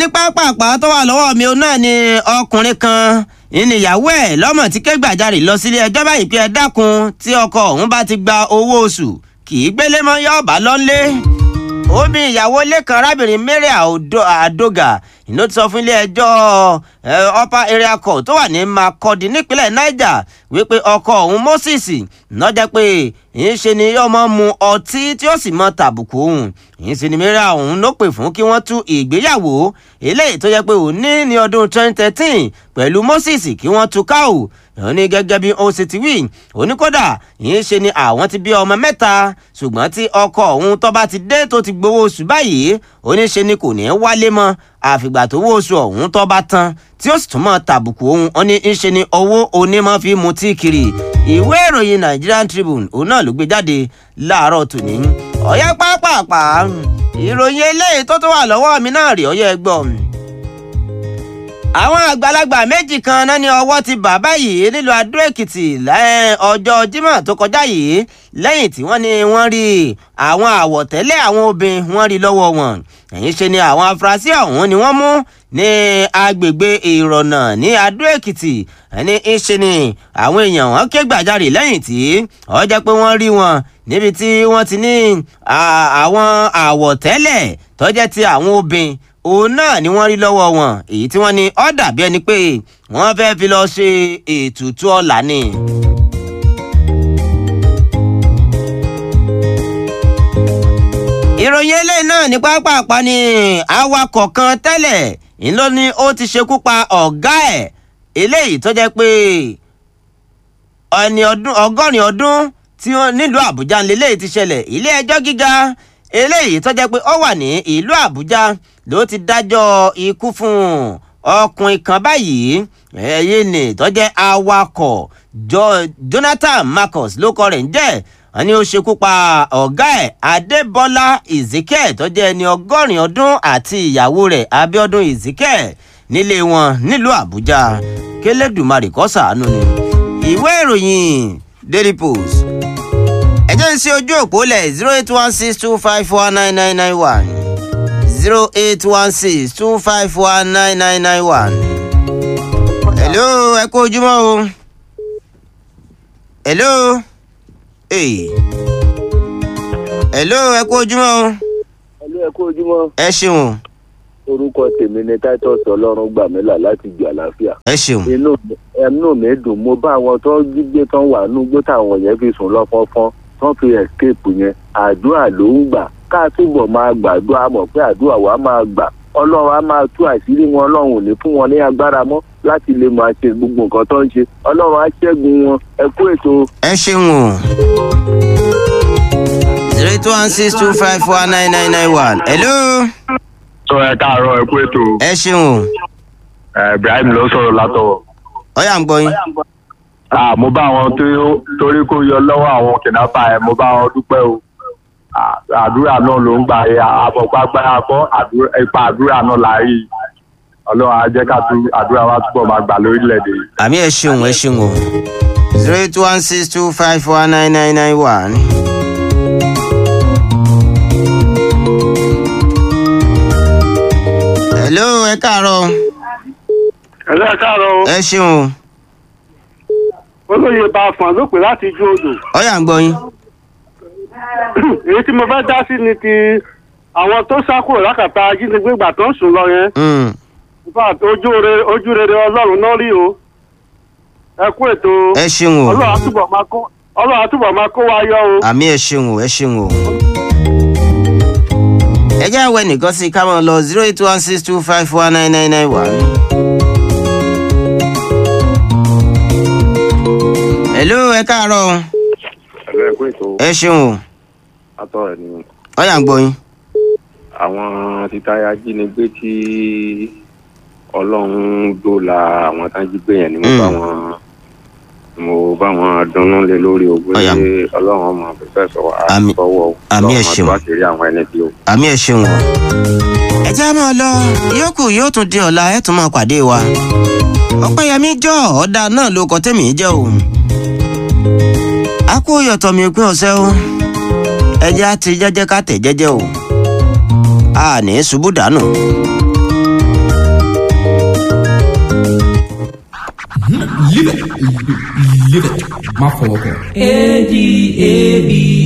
pápápá tó wà lọ́wọ́ mi òun náà ni ọkùnrin kan ìníyàwó ẹ̀ lọ́mọ tí ké gbàjarè lọ sílé ẹjọ́ báyìí pé ẹ dákun tí ọkọ òun bá ti gba owó oṣù kì í gbélé mọ́ yọ́ọ̀bá lọ́nlé omi ìyàwó lẹ́kan arábìnrin mary àdógà iná ti sọ fún ilé ẹjọ́ upper area court tó wà ní makurdi nípínlẹ̀ niger wípé ọkọ òun moses lọ́jọ́ pé ìṣe ni yóò mọ́ mu ọtí tí ó sì mọ́ tàbùkù òun ìṣe ni mary òun ló pè fún kí wọ́n tú ìgbéyàwó eléyìí tó yẹ pé òun ní ní ọdún 2013 pẹ̀lú moses kí wọ́n tú káwò ó ní gẹ́gẹ́ bí ó ṣe ti wí oníkódà yìí ṣe ni àwọn ti bí ọmọ mẹ́ta ṣùgbọ́n tí ọkọ òun tó bá ti dé tó ti gbowó oṣù báyìí oníṣe ni kò ní í wálé mọ́ àfìgbà tó wó oṣù ọ̀hún tó bá tán tí ó sì tún mọ́ tàbùkù òun ó ní í ṣe ni owó onímọ̀ fi mutí kiri ìwé ìròyìn Nigerian Tribune òun náà ló gbé jáde láàárọ̀ tòní ọ̀yẹ́ pápápá ìròyìn eléyìí tó tó wà lọ́wọ́ mi náà rí ọ̀yẹ́ gbọ́ àwọn àgbàlagbà méjì kan náà ní ọwọ́ ti bà báyìí nílùú Adó Èkìtì ọjọ́ Jímọ̀ tó kọjá yìí lẹ́yìn tí wọ́n ní wọ́n rí àwọn àwọ̀tẹ́lẹ̀ àwọn obìnrin wọ́n rí lọ́wọ́ wọn ẹ̀yìn ṣe ni àwọn afurasí ọ̀hún ni wọ́n mú ní agbègbè Ìrọ̀nà ní Adó Èkìtì ẹni ṣe ni àwọn èèyàn wọn ké gbàjarè lẹ́yìn tí ó jẹ́ pé wọ́n rí wọn níbi tí wọ́n ti ní àwọn àwọ̀tẹ́lẹ̀ tó jẹ́ ti àwọn obìnrin òun náà ni wọ́n rí lọ́wọ́ wọn èyí tí wọ́n ní ó dàbí ẹni pé wọ́n fẹ́ fi lọ ṣe ètùtù ọ̀la ni. ìròyìn eléyìí náà ní pápápá ni awakọ̀ kan tẹ́lẹ̀ ńlọ ni ó ti ṣekú pa ọ̀gá ẹ̀ eléyìí tó jẹ́ pé ẹni ọdún ọgọ́rin ọdún tí wọ́n nílùú Àbújá ńlẹ́lẹ́yìí ti ṣẹlẹ̀ ilé ẹjọ́ gíga eléyìí tó jẹ́ pé ó wà ní ìlú Àbújá ló ti dájọ́ ikú fún ọkùnrin kan báyìí ẹ̀yìn ni tó jẹ́ awakọ̀ Jonathan Marcus ló kọ rẹ̀ ń jẹ́ wọ́n ní ó ṣekú pa ọ̀gá ẹ̀ Adébọ́lá Ezekiel tó jẹ́ ẹni ọgọ́rin ọdún àti ìyàwó rẹ̀ Abíọ́dún Ezekiel nílé wọn nílùú Àbújá kélédùmarè kó ṣàánú ni ìwé ìròyìn Daily Post ẹ jẹ́ ń ṣe ojú òpó lẹ̀ zero eight one six two five four nine nine nine one zero eight one six two five one nine nine nine one. hello ẹ kú ojúmọ́ o. hello. Hey. hello ẹ kú ojúmọ́ o. hello ẹ kú ojúmọ́. ẹ ṣeun. orúkọ tèmi ni titus ọlọ́run gbà mí là láti gbé àlàáfíà. ẹ ṣeun. inú ẹnu mi dùn mo bá àwọn tó gbígbé tán wà nùgbó táwọn yẹn fi sùn lọ́fọ́fọ́n tán fi escape yẹn àdúrà ló ń gbà ká túbọ̀ máa gbàdúrà mọ̀ pé àdúrà wa máa gbà ọlọ́run á máa tú àṣírí wọn ọlọ́run ò ní fún wọn ní agbára mọ́ láti lè máa ṣe gbogbo nǹkan tó ń ṣe ọlọ́run á ṣẹ́gun wọn ẹ kú ètò. ẹ ṣeun o zero eight one six two five four nine nine nine one hello. sọ ẹ káàárọ̀ ẹ kú ètò ẹ ṣeun o ẹ Ibrahim ló sọ̀rọ̀ látọwọ́. ọyà ń gbọ́ yín. Ah, mo bá wọn tó- torí kó yọ lọ́wọ́ àwọn kìnnápà ẹ̀ mo bá wọn dúpẹ́ o Ah, àdúrà náà ló ń gbà yẹ àbọ̀pá gbára kọ́ àdúrà- ipa àdúrà náà là rí i. ọlọ́run á jẹ́ ká tún àdúrà wa túbọ̀ máa gbà lórílẹ̀‐èdè yìí. àmì ẹ ṣeun ẹ ṣeun o zero eight one six two five four nine nine nine one. hello ẹ káàárọ̀ ẹ̀lẹ́ káàárọ̀ o. ẹ ṣeun o olóyè bá a fọ̀n ló pè láti ju odò. ọyà ń gbọ́ yín. èyí tí mo fẹ́ dá sí ni ti àwọn tó sá kúrò lákàtà ajínigbé ìgbà tó ń sùn lọ yẹn. Mm. In fact, ojú rere ojú rere ọlọ́run náà rí o. ẹ kú ètò o. ẹ ṣeun o ọlọ́run á túbọ̀ máa kó ọlọ́run á túbọ̀ máa kó wa yọ o. àmì ẹ ṣeun o ẹ ṣeun o. ẹ jẹ́ àwẹ̀ nìkan sí i ká máa lọ zero eight one six two five four nine nine nine one. hello ẹ káàárọ̀ o ẹ̀rọ ẹ kú ètò ẹ ṣeun o atọ́ ẹ̀ ni ọyà ń gbọ́ yín. àwọn títáyà jínigbé tí ọlọ́run dóòlà àwọn tá jí gbé yẹn ni mo Mm. bá wọn mo bá wọn dunnú lé lórí o pé Ọ̀yà. ọlọ́run ọmọ fífẹ́ sọ Àmì- àtọwọ́ àmì ẹ̀ ṣeun. wá kiri àwọn ẹni tí o. àmì ẹ ṣeun o. ẹ jẹ́ á máa lọ yòókù yóò tún di ọ̀la ẹ̀ tún máa pàdé wa. ọ̀pẹ́yẹmí jọ ọ̀dà náà ló kọ́ tẹ̀mí jẹ́ o. a kó yọ̀tọ̀ mi pín ọ̀sẹ̀ o. ẹ jẹ́ á ti jẹ́jẹ́ ká tẹ̀ jẹ́jẹ́ o. a ní ṣubú dànù. live it má fọwọ́ kàn. A D A B